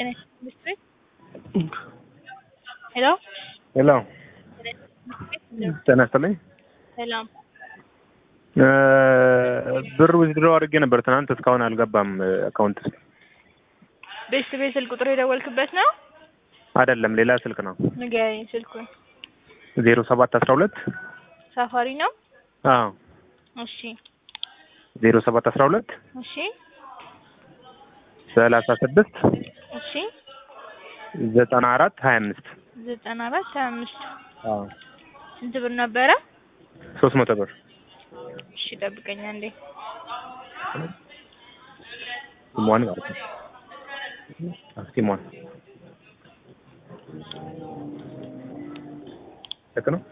ጤና ይስጥልኝ። ሄሎ ሄሎ ጤና ይስጥልኝ። ሰላም እ ብር ዊዝድሮ አድርጌ ነበር ትናንት እስካሁን አልገባም አካውንት ውስጥ ቤት ቤት ስልክ ቁጥር የደወልክበት ነው? አይደለም ሌላ ስልክ ነው ንገረኝ ስልኩን። ዜሮ ሰባት አስራ ሁለት ሳፋሪ ነው? አዎ እሺ ዜሮ ሰባት አስራ ሁለት እሺ ሰላሳ ስድስት እሺ ዘጠና አራት ሀያ አምስት ዘጠና አራት ሀያ አምስት አዎ ስንት ብር ነበረ? ሶስት መቶ ብር እሺ ጠብቀኝ አንዴ። ሲሟን ማለት ነው አዎ፣ ሲሟን ልክ ነው